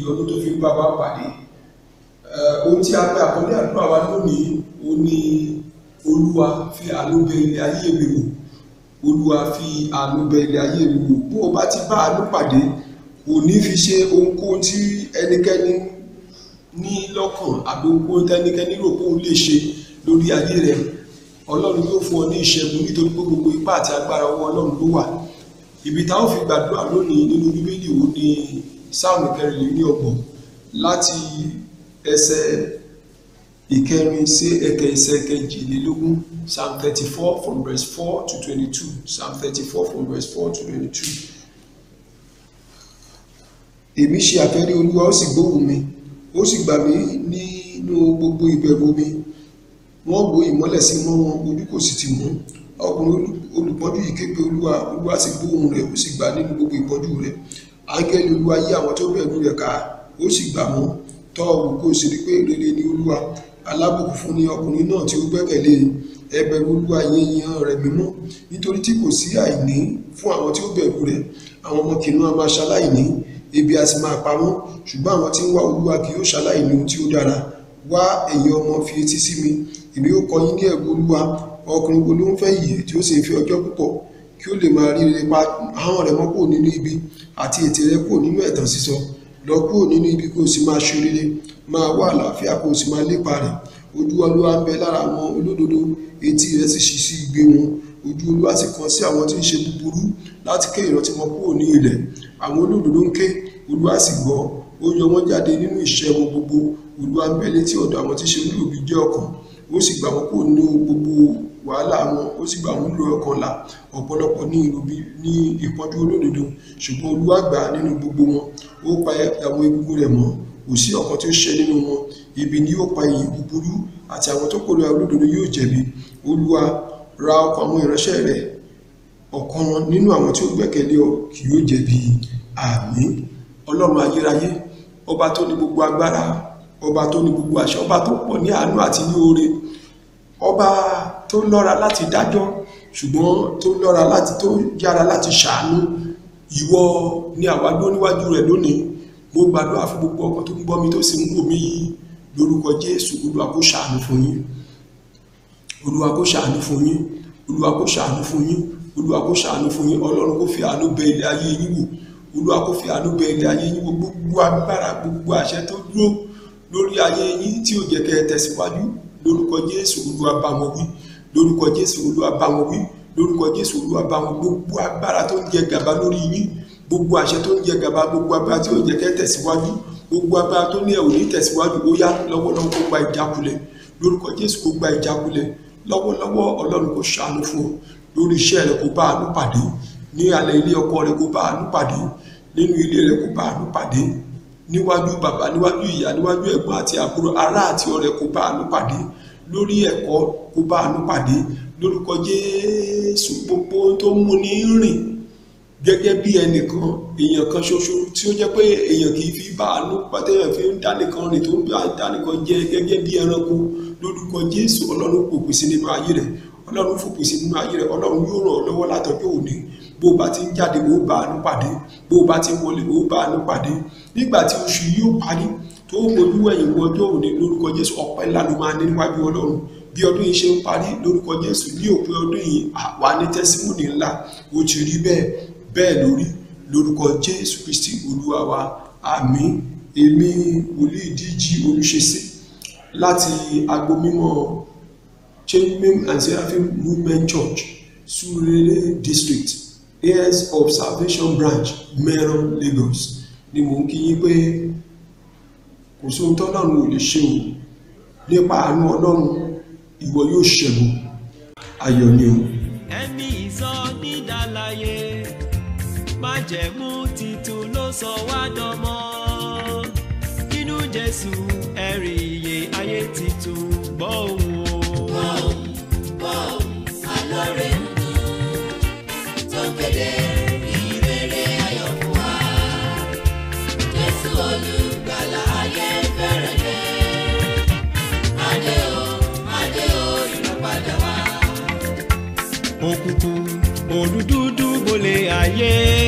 ìyọnu tó fi ń bá wa pàdé Eh, ohun tí a pè àkọlé àdúrà wa lónìí ó ní olúwa fi àánú bẹ ilé ayé mi wò olúwa fi àánú bẹ ilé ayé mi wò bó o bá ti bá àánú pàdé kò ní fi ṣe ohunkóhun tí ẹnikẹ́ni ní lọ́kàn àbí ohunkóhun tẹ́nikẹ́ni rò pé òun lè ṣe lórí ayé rẹ ọlọ́run yóò fún ọ ní ìṣẹ́gun nítorí pé gbogbo ipá àti agbára ọwọ́ ọlọ́run ló wà ibi táwọn fi gbàdúrà lónìí nínú bíbélì wo ni sáàmù kẹrìnlélọ́gbọ̀n láti ẹsẹ̀ ìkẹrin sí ẹkẹ ẹsẹ̀ kejìlélógún psalm thirty four from verse four to twenty-two psalm thirty four from verse four to twenty-two. èmi ṣe àfẹ́rí olúwa ó sì gbóhùn mi ó sì gbà mí nínú gbogbo ìbẹ̀rù mi wọ́n wo ìmọ́lẹ̀ sí mọ́ wọn ojú kò sì tì mú ọkùnrin olùpọ́njú yìí ké pe olúwa olúwa sì gbóhùn rẹ̀ ó sì gbà nínú gbogbo ìpọ́njú rẹ̀ áńgẹ́lì olúwa yí àwọn tó bẹ̀rù rẹ̀ ká ó sì gbà wọ́n tọ́ ọ wò kó o sì rí pé rere ni olúwa alábùkún fún ni ọkùnrin náà tí ó gbẹ́kẹ̀lé ẹ bẹ̀rù olúwa yẹn yan rẹ̀ mímọ́ nítorí tí kò sí àìní fún àwọn tí ó bẹ̀rù rẹ̀ àwọn ọmọ kìnnìún a máa ṣaláìní ebi a sì máa pa wọ́n ṣùgbọ́n àwọn tí ń wá olúwa kì yóò ṣaláìní ohun tí ó dára wá ẹ̀yin ọmọ fi etí sí mi èmi ó kọ́ yín ní ẹ̀rù olúwa ọkùnrin wo ló ń fẹ́ yìí tí ó sì ń fi ọjọ́ púpọ̀ kí ó lè máa rí rere pa ahọ́n rẹ̀ mọ́ kúrò nínú ibi àti ètè rẹ̀ kúrò nínú ẹ̀tàn sísọ lọ kúrò nínú ibi kó o sì máa ṣe rere máa wá àlàáfíà kó o sì máa lépa rẹ̀ ojú olúwa ń bẹ lára àwọn olódodo etí rẹ̀ sì ṣí sí igbe wọn ojú olúwa sì kàn sí àwọn tí ń ṣe búburú láti ké ìrántí wọn kúrò ní ilẹ̀ àwọn olódodo ń ké olúwa sì gbọ́ ó yọ wọ́n jáde nínú ìṣẹ́ wọn gbogbo olúwa ń bẹ létí ọ̀dọ̀ àwọn tí ń ṣe olóòbí jẹ́ ọkàn ó sì gbà wọ́n kúrò nínú gbogbo wàhálà wọn ó sì gbà wọ́n lò ọkàn là ọ̀pọ̀lọpọ̀ ní ìròbí ní ìpọ́njú olódodo ṣùgbọ́n olúwa gbà á nínú gbogbo wọn ó pa àwọn egungun rẹ̀ mọ́ kò sí ọ̀kan tí ó ṣe nínú wọn ibi ni yóò pa ìyè búburú àti àwọn tó kórìíra olódodo yóò jẹ̀bi olúwa ra ọkàn àwọn ìránṣẹ́ rẹ̀ ọ̀kan nínú àwọn tí ó gbẹ́kẹ̀lé ọ kì yóò jẹ̀bi àmín ọlọ́run ayérayé ọba tó ní gbogbo agbára ọba tó ní gbogbo àṣẹ ọba tó pọ̀ ní àánú àti ní oore ọba tó lọ́ra láti dájọ́ ṣùgbọ́n tó lọ́ra láti tó yára láti ṣàánú ìwọ ni àwa dúró níwájú rẹ̀ lónìí mo gbàdúrà fún gbogbo ọkàn tó ń gbọ́ mi tó sì ń wò mí yìí lórúkọ jésù olúwa kó ṣàánú fún yín olúwa kó ṣàánú fún yín olúwa kó ṣàánú fún yín olúwa kó ṣàánú fún yín ọlọ́run kó fi àánú bẹ ilé ayé yín wò olúwa kó fi àánú bẹ ilé ayé yín wò gbogbo agbára gbogbo àṣẹ tó dúró lórí ayé yín tí ò jẹ́ kẹ́ ẹ tẹ̀síwájú lórúkọ jésù olúwa bá wọn wí lórúkọ jésù olúwa bá wọn wí lórúkọ jésù olúwa bá wọn gbogbo agbára tó ń jẹ gàba lórí yín gbogbo àṣẹ tó ń jẹ gàba gbogbo agbára tí ò jẹ́ kẹ́ ẹ tẹ̀síwájú gbogbo agbára tó ní ẹ ò ní tẹ̀síwájú ó yá lọ́wọ́lọ́wọ́ kó gba ìjákulẹ̀ lórúkọ jésù kó gba ìjákulẹ̀ lọ́wọ́lọ́wọ́ ọlọ́run kó ṣàánú fún ọ lórí iṣẹ́ rẹ kó bá àánú pàdé ní alẹ́ ilé ọkọ rẹ kó bá àánú pàdé nínú ilé rẹ kó bá àánú pàdé níwájú bàbá níwájú ìyá níwájú ẹ̀gbọ́n àti àbúrò ará àti ọ̀rẹ́ kó bá àánú pàdé lórí ẹ̀kọ́ kó bá àánú pàdé lórúkọ jésù gbogbo tó ń mú ní rìn gẹ́gẹ́ bí ẹnìkan èèyàn kan ṣoṣo tí ó jẹ́ pé èèyàn kì í fi bá àánú pàtẹ́yàn fi ń dánìkan rìn tó ń bá dánìkan jẹ gẹ́gẹ́ bí ẹranko lórúkọ jésù ọlọ́run fòpin sí nínú ayé rẹ̀ ọlọ́run fòpin sí nínú ayé rẹ̀ ọlọ́run yóò ràn ọ́ lọ́wọ́ látọjọ́ òní bó o bá ti ń jáde bó o bá àánú pàdé bó o bá ti ń wọlé bó o bá àánú pàdé nígbà tí oṣù yìí ó parí tó o mojú ẹ̀yìn wọ ọjọ́ òní lórúkọ jésù ọpẹ́ ńlá ló máa ní níwájú ọlọ́run bí ọdún yìí ṣe ń parí lórúkọ jésù ní òpin ọdún yìí àwa ní tẹ́símọ́nì ńlá ó ti rí bẹ́ẹ̀ bẹ́ẹ̀ lórí lórúkọ jésù kristi olúwa wa àmín èmi wòlíì díjí olùṣèṣe láti agbo mímọ́ Cherubim and Seraphim Movement Church Surulere District heirs of Salvation Branch Meron Lagos ni mò ń kí yín pé kò sóhun tọ́lọ́run ò lè ṣe o nípa àánú ọlọ́run ìwọ yóò ṣẹ́gun ayọ̀ ni o. ẹ̀mí ìsọ nídàláyé májẹ̀mú titun ló sọ wá dọmọ nínú jésù ẹ̀rí iye ayé titun gbọ́ òun o. Bọ́ọ̀m, bọ́ọ̀m, alóore ń dún, tó kéde ìrere ayọ̀ fún wa. Jésù olùgbàlà ayé fẹ́rẹ̀ dé. Adé o, adé o, ìràpadà wá. òkùnkùn òdúdúdú bolè ayé